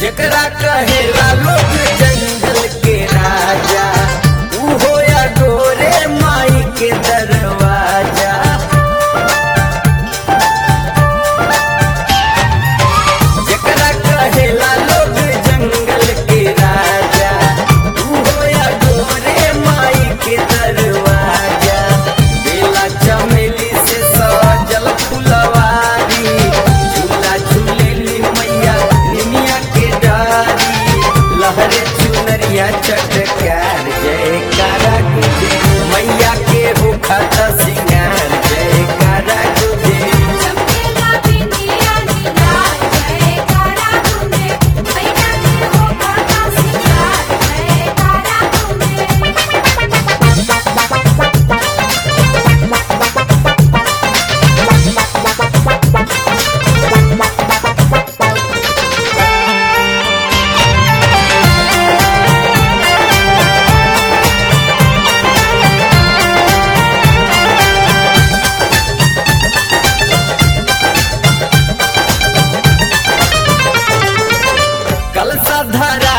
जकरा कहेला लोग जंगल के राजा उहो या गोरे माई के दरवाजा जकरा कहेला लोग जंगल के राजा उहो या गोरे माई के दरवाजा बेला चमेली से सजल फुलवारी झूला झूलेली मैया निमिया के डारी लहरे चुनरिया चटकार जयकारा गुजे मैया के होखत सिंगार जयकारा गुजे चमेला बिंदिया नीला जयकारा तुम्हे मैया के हो काका सिंगार जयकारा कलसा धरा